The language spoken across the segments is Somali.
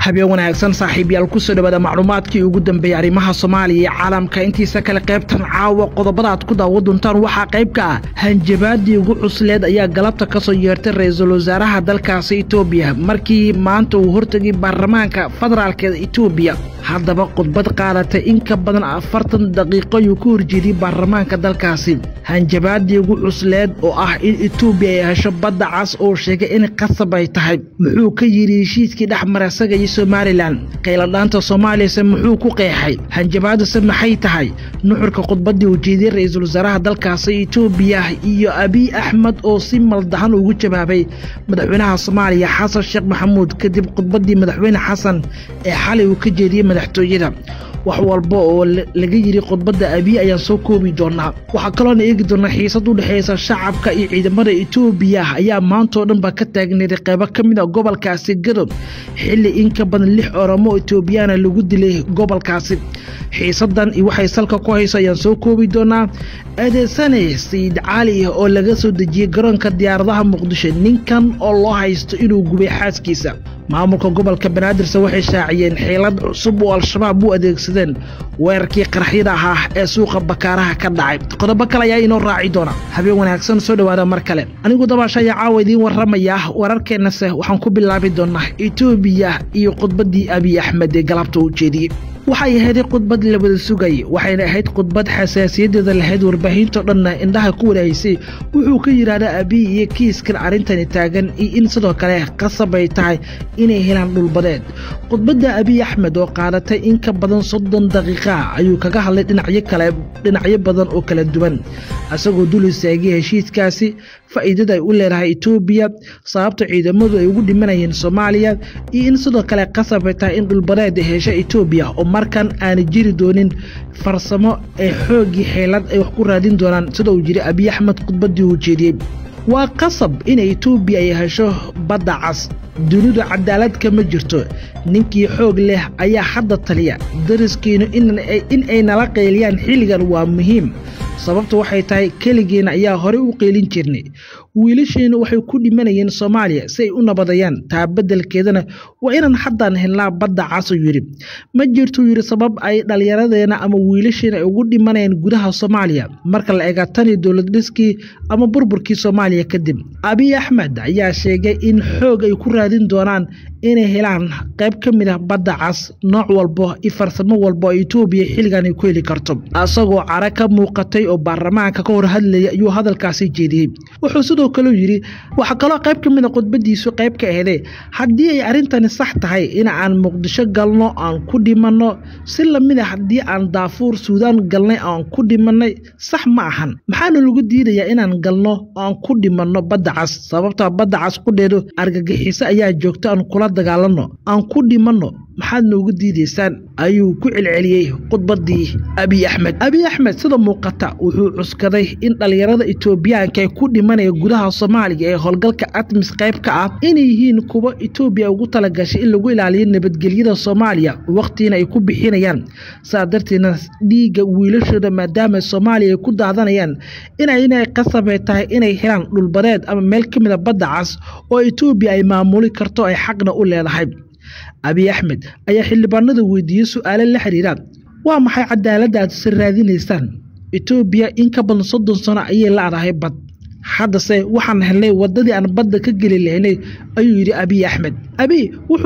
habeen wanaagsan saaxiibyaal kusoo dhawaada macluumaadkii ugu dambeeyey arrimaha soomaaliya iyo caalamka intiisa kale qaybtan caawa qodobada aad ku daawa doontaan waxaa qayb ka ah hanjabaadii ugu cusleed ayaa galabta ka soo yeertay ra-iisul wasaaraha dalkaasi etoobiya markii maanta uu hortegay baarlamaanka federaalkeeda etoobiya haddaba khudbad qaadatay in ka badan afartan daqiiqo ayuu ka horjeediyey baarlamaanka dalkaasi hanjabaadii ugu cusleed oo ah in etoobiya ay hesho badda cas oo sheegay in qasab ay tahay muxuu ka yidhi heshiiskii dhexmara isaga iyo somalilan qayladhaanta soomaaliyase muxuu ku qeexay hanjabaadase maxay tahay nuxurka khudbaddii uu jeediyey ra-iisul wasaaraha dalkaasi etoobiya iyo abiy axmed oo si maldahan ugu jawaabay madaxweynaha soomaaliya xasan sheekh maxamuud kadib khudbaddii madaxweyne xasan ee xalay uu ka jeediyey madaxtooyada wax walba oo laga yidhi khudbadda abiy ayaan soo koobi doonaa waxaa kaloona eegi doonaa xiisad u dhexaysa shacabka iyo ciidamada etoobiya ayaa maantao dhan ba ka taagneeday qaybo ka mid a gobolkaasi gadob xilli in ka badan lix oromo etoobiyaana lagu dilay gobolkaasi xiisadan iyo waxay salka ku hayso ayaan soo koobi doonaa adeesane sayid cali oo laga soo dejiyey garoonka diyaaradaha muqdisho ninkan oo loo haysto inuu gubay xaaskiisa maamulka gobolka banaadirse waxay shaaciyeen xiilad cusub oo al-shabaab u adeegsadeen weerarkii qaraxyada ahaa ee suuqa bakaaraha ka dhacay qodobo kale ayaa inoo raaci doona habeen wanaagsan soo dhowaada mar kale anigu dabaasha ayaa caawa idiin warramaya wararkeennase waxaan ku bilaabi doonaa etoobiya iyo khudbaddii abiy axmed ee galabta u jeediyey waxay ahayd khudbad la wada sugayay waxayna ahayd khudbad xasaasiyadeeda lahayd warbaahinto dhanna indhaha ku wadahaysay wuxuu ka yidhaahdaa abiy iyo kiiskan arrintani taagan iyo in sidoo kale qasab ay tahay inay helaan dhulbadeed khudbadda abiy axmed oo qaadatay in ka badan soddon daqiiqa ayuu kaga hadlay dhinacyo kale dhinacyo badan oo kala duwan isagoo dul istaagay heshiiskaasi faa'iidada ay u leedahay etoobiya sababta ciidamadu ay ugu dhimanayeen soomaaliya iyo in sidoo kale qasab ay tahay in dhulbadeed hesha etoobiya oo markan aana jiri doonin farsamo ee xooggii xeelad ay wax ku raadin doonaan sida uu jiri abiy axmed khudbaddii uu jeediyey waa qasab in etoobiya ay hesho badda cas dunidu cadaalad kama jirto ninkii xoog leh ayaa hadda taliya dariskiinu in ay nala qayliyaan xilligan waa muhiim sababtu waxay tahay keligeena ayaa horey u qeylin jirnay wiilasheennu waxay ku dhimanayeen soomaaliya si ay u nabadayaan taa beddelkeedana waa inaan haddaan helnaa badda casuu yidhi ma jirtuu yidhi sabab ay dhallinyaradeenna ama wiilasheena ay ugu dhimanayaan gudaha soomaaliya marka la eega tanii dowlad dhiskii ama burburkii soomaaliya kadib abiy axmed ayaa sheegay in xoog ay ku raadin doonaan inay helaan qayb ka mid ah badda cas nooc walbo iyo farsamo walbo oo etoobiya xilligan ay ku heli karto isagoo cara ka muuqatay oo baarlamaanka ka hor hadlaya ayuu hadalkaasi jeediyey wuxuu sidoo kaleu yidhi waxaa kaloo qayb ka mid a khudbadiisu qayb ka ahday haddii ay arrintani sax tahay in aan muqdisho galno aan ku dhimanno si lamid a haddii aan daafuur suudaan galnay aan ku dhimannay sax ma ahan maxaana lagu diidayaa inaan galno aan ku dhimanno badda cas sababtaa badda cas qudheedu argagixiso ayaa joogto aan kula dagaalanno aan ku dhimanno maxaad noogu diidaysaan ayuu ku celceliyey khudbaddii abiy axmed abiy axmed sida muuqata wuxuu cuskaday in dhallinyarada etoobiyaanka ee ku dhimanaya gudaha soomaaliya ee howlgalka atmis qayb ka ah inay yihiin kuwa etoobiya ugu talagashay in lagu ilaaliyo nabadgelyada soomaaliya wakhtiina ay ku bixinayaan saa darteedna dhiigga wiilashooda maadaama soomaaliya ay ku daadanayaan inay qasabay tahay inay helaan dhulbadeed ama meel ka mid a badda cas oo etoobiya ay maamuli karto ay xaqna u leedahay abiy axmed ayaa xildhibaanada weydiiyey su'aalo la xiriira waa maxay cadaaladda aad si raadinaysaan etoobiya in ka badan soddon sano ayay laadahay bad haddase waxaan helnay waddadii aan badda ka geli lahaynay ayuu yidhi abiy axmed abiy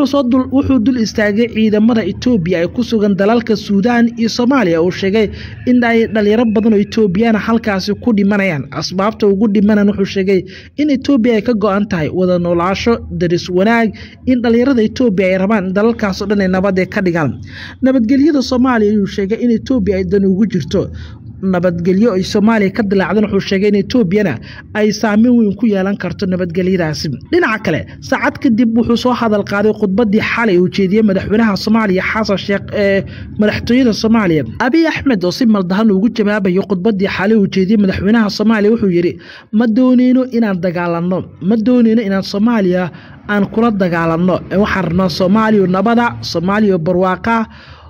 wuxuu dul istaagay ciidamada etoobiya ee ku sugan dalalka suudaan iyo soomaaliya uu sheegay in ay dhalinyaro badan oo etoobiyaana halkaasi ku dhimanayaan asbaabta ugu dhimanan wuxuu sheegay in etoobiya ay ka go-an tahay wada noolaasho daris wanaag in dhalinyarada etoobiya ay rabaan dalalkaasoo dhan ay nabadee ka dhigaan nabadgelyada soomaaliya ayuu sheegay in etoobiya ay dan ugu jirto nabadgelyo ay soomaaliya ka dilaacdan wuxuu sheegay in etoobiyana ay saameyn weyn ku yeelan karto nabadgelyadaasi dhinaca kale saacad kadib wuxuu soo hadal qaaday khudbaddii xalay uu jeediyey madaxweynaha soomaaliya xasan sheekh ee madaxtooyada soomaaliya abiy axmed oo si maldahan ugu jawaabayo khudbaddii xalay uu jeediyey madaxweynaha soomaaliya wuxuu yidhi ma dooneyno inaan dagaalanno ma dooneyno inaan soomaaliya aan kula dagaalanno waxaan rabnaa soomaaliya nabada soomaaliya barwaaqa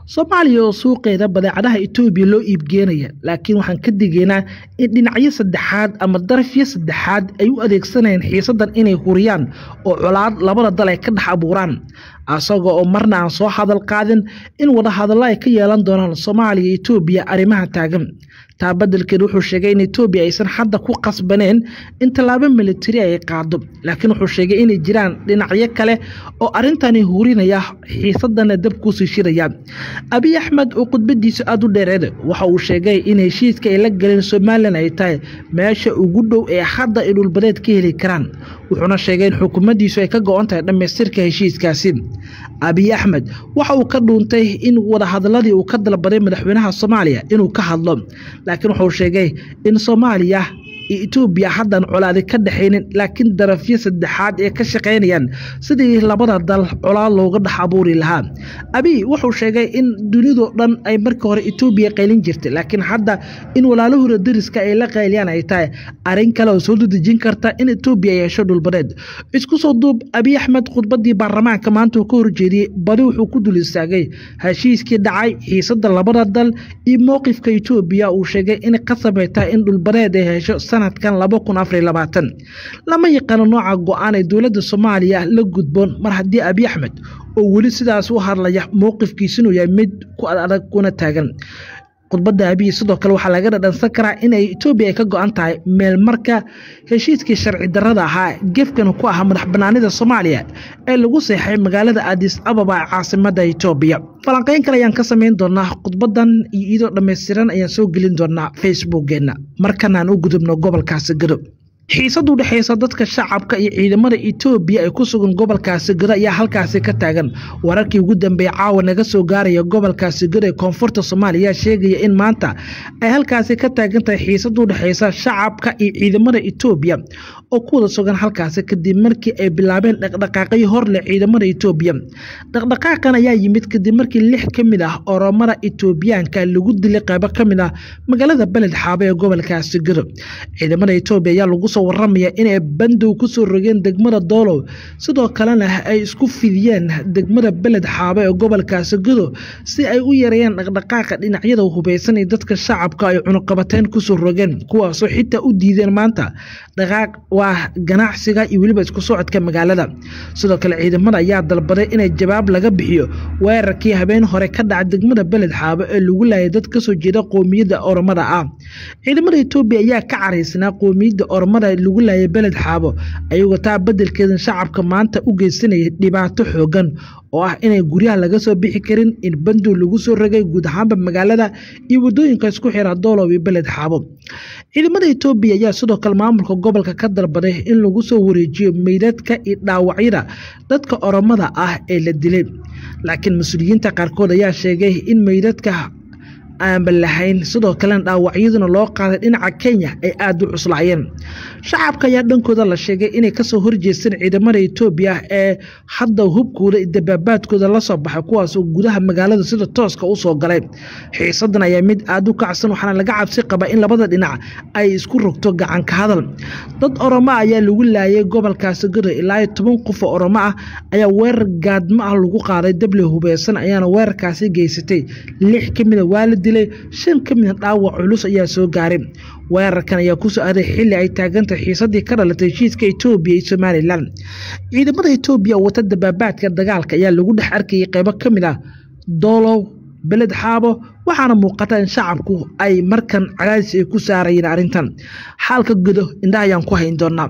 soomaaliya oo suuqeeda badeecadaha etoobiya loo iibgeenaya laakiin waxaan ka digaynaa in dhinacyo saddexaad ama darafyo saddexaad ay u adeegsanayaan xiisadan inay huriyaan oo colaad labada dal ay ka dhex abuuraan asaga oo marna aan soo hadal qaadin in wadahadallo ay ka yeelan doonaan soomaaliya iyo etoobiya arrimaha taagan taa beddelkeed wuxuu sheegay in etoobiya aysan hadda ku qasbaneen in tallaabo militari ay qaado laakiin wuxuu sheegay inay jiraan dhinacyo kale oo arrintani hurinaya xiisadana dab kuusii shiraya abiy axmed oo khudbadiisa aada u dheereed waxa uu sheegay in heshiiska ay la galeen somalilan ay tahay meesha ugu dhow ee hadda ay dhulbadeed ka heli karaan wuxuuna sheegay in xukuumaddiisu ay ka go-on tahay dhammaystirka heshiiskaasi abiy axmed waxa uu ka dhuuntay in wadahadaladii uu ka dalbaday madaxweynaha soomaaliya inuu ka hadlo laakiin wuxuu sheegay in soomaaliya iyo etoobiya haddan colaadi ka dhexaynin laakiin darafyo saddexaad ee ka shaqaynayaan sidii labada dal colaad looga dhex abuuri lahaa abiy wuxuu sheegay in dunidoo dhan ay markii hore etoobiya qaylin jirtay laakiin hadda in walaalahooda dariska ay la qayliyaan ay tahay arrin kale oo soo dadejin karta in etoobiya ay hesho dhulbadeed isku soo duub abiy axmed khudbadii baarlamaanka maanta uu ka horjeediyey badi wuxuu ku dul istaagay heshiiskii dhacay xiisada labada dal iyo mowqifka etoobiya uu sheegay in qasabay tahay in dhulbadeed ay hesho sanadkan laba kun afar iyo labaatan lama yaqaano nooca go-aan ee dowladda soomaaliya la gudboon mar haddii abiy axmed oo weli sidaas u hadlaya mowqifkiisa inuu yahay mid ku adag kuna taagan khudbadda abiy sidoo kale waxaa laga dhadhansan karaa inay etoobiya ay ka go-an tahay meel marka heshiiskii sharci darrada ahaa gefkan ku ahaa madax banaanida soomaaliya ee lagu seexay magaalada adis ababa ee caasimada etoobiya falanqeyn kale ayaan ka samayn doonaa khudbadan iyo iyadoo dhammaystiran ayaan soo gelin doonaa facebookgeena markanaan u gudubno gobolkaasi gadob xiisad u dhexaysa dadka shacabka iyo ciidamada etoobiya ee ku sugan gobolkaasi gado ayaa halkaasi ka taagan wararkii ugu dambeeyey caawa naga soo gaaraya gobolkaasi gado ee koonfurta soomaaliya sheegaya in maanta ay halkaasi ka taagan tahay xiisad u dhexaysa shacabka iyo ciidamada etoobiya oo ku wada sugan halkaasi kadib markii ay bilaabeen dhaqdhaqaaqyo hor leh ciidamada etoobiya dhaqdhaqaaqan ayaa yimid kadib markii lix ka mid ah oromada etoobiyaanka lagu dilay qaybo ka mid ah magaalada beled xaabo ee gobolkaasi gado ciidamada etoobiya ayaa lagu soo waramaya inay bandow ku soo rogeen degmada doolow sidoo kalena ay isku fidiyeen degmada beled xaabo ee gobolkaasi gado si ay u yareeyaan dhaqdhaqaaqa dhinacyada hubeysan ee dadka shacabka ay cunuqabateyn kusoo rogeen kuwaasoo xitaa u diideen maanta dhaqaaq waa ganacsiga iyo weliba isku socodka magaalada sidoo kale ciidamada ayaa dalbaday inay jawaab laga bixiyo weerarkii habeen hore ka dhaca degmada beled xaabo ee lagu laayay dad kasoo jeeda qoomiyadda oromada ah ciidamada etoobiya ayaa ka caraysnaa qoomiyadda oromada lagu laayay beled xaabo ayagoo taa beddelkeedan shacabka maanta u geysanayay dhibaato xoogan oo ah inay guryaha laga soo bixi karin in bandow lagu soo rogay guud ahaanba magaalada iyo waddooyinka isku xira doolow iyo beled xaabo ciidamada etoobiya ayaa sidoo kale maamulka gobolka ka dalbaday in lagu soo wareejiyo meydadka iyo dhaawacyada dadka oromada ah ee la dilay laakiin mas-uuliyiinta qaarkood ayaa sheegay in meydadka aanba lahayn sidoo kalena dhaawacyaduna loo qaaday dhinaca kenya ay aada u cuslaayeen shacabka ayaa dhankooda la sheegay inay kasoo horjeesteen ciidamada etoobiya ee hadda hubkooda iyo dabaabaadkooda la soo baxay kuwaasoo gudaha magaalada sida tooska usoo galay xiisadan ayaa mid aada u kacsan waxaana laga cabsi qabaa in labada dhinac ay isku rogto gacanka hadal dad oromo ayaa lagu laayay gobolkaasi gado ilaa iyo toban qof oo oromo ah ayaa weerar gaadmo ah lagu qaaday dable hubeysan ayaana weerarkaasi geysatay lix ka mida waa la dilay shan ka mida dhaawac culus ayaa soo gaaray weerarkan ayaa kusoo aaday xilli ay taagantahay xiisadii ka dhalatay heshiiska etoobiya iyo somalilan ciidamada etoobiya oo wata dabaabaadka dagaalka ayaa lagu dhex arkayay qaybo ka mid ah doolow beled xaabo waxaana muuqata in shacabku ay markan cadaadis ay ku saarayeen arrintan xaalka gudo indhaha ayaan ku hayn doonaa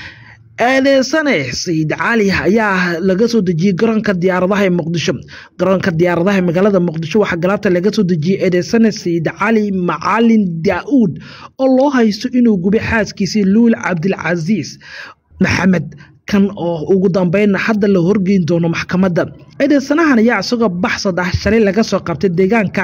eedeysane sayid cali ayaa laga soo dejiyey garoonka diyaaradaha ee muqdisho garoonka diyaaradaha ee magaalada muqdisho waxaa galaabta laga soo dejiyey eedeysane sayid cali macalin daa'uud oo loo haysto inuu gubay xaaskiisii luul cabdilcasiis maxamed kan oo ugu dambeynna hadda la horgeyn doono maxkamadda eedeysanahan ayaa isagoo baxsad ah shalay laga soo qabtay deegaanka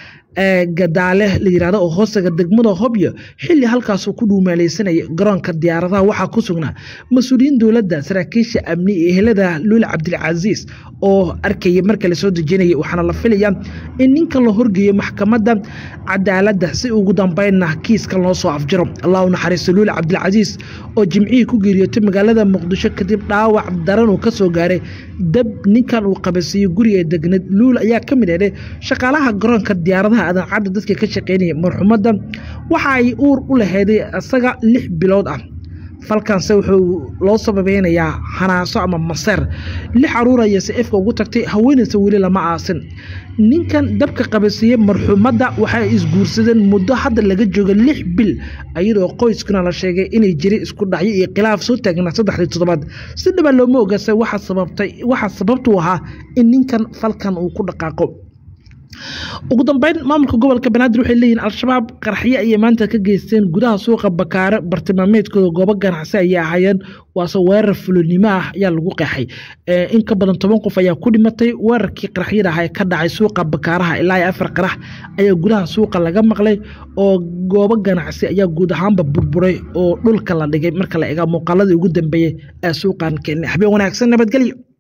gadaale la yirahdo oo hoostaga degmada hobyo xilli halkaasuu ku dhuumaaleysanaya garoonka diyaaradaha waxaa ku sugnaa mas-uuliyiin dowladda saraakiisha amni iyo ehelada luul cabdilcasiis oo arkaya marka lasoo dejinaya waxaana la filaya in ninkan la horgeeyo maxkamadda cadaaladda si ugu dambeynna kiiska loo soo afjiro allah u naxariisto luul cabdilcasiis oo jimcihii ku geeriyootay magaalada muqdisho kadib dhaawac daran uu kasoo gaaray dab ninkan uu qabasiiyey guriga degneed luul ayaa ka mid eedhay shaqaalaha garoonka diyaaradaha adancadda dadka ka shaqeynaya marxumadda waxa ay uur u laheeday isaga lix bilood ah falkanse wuxuu loo sababeynayaa hanaaso ama maseer lix caruur ayay safka ugu tagtay haweenaysa weli lama aasin ninkan dabka qabasiiyey marxuumadda waxay isguursadeen muddo hadda laga jooga lix bil iyadoo qoyskuna la sheegay inay jiri isku dhacyo iyo khilaaf soo taagnaa saddexdii toddobaad si dhaba looma ogasa waxa sababtay waxaa sababtu ahaa in ninkan falkan uu ku dhaqaaqo ugu dambeyn maamulka gobolka banaadir waxay leeyihin al-shabaab qaraxyo ayay maanta ka geysteen gudaha suuqa bakaare bartilmaameedkooda goobo ganacsi ayay ahaayeen waase weerar fulinimo ah ayaa lagu qeexay in ka badan toban qof ayaa ku dhimatay weerarkii qaraxyada ah ee ka dhacay suuqa bakaaraha ilaa iyo afar qarax ayaa gudaha suuqa laga maqlay oo goobo ganacsi ayaa guud ahaanba burburay oo dhulka la dhigay marka la eega muuqaaladii ugu dambeeyey ee suuqan keenay habeen wanaagsan nabadgelyo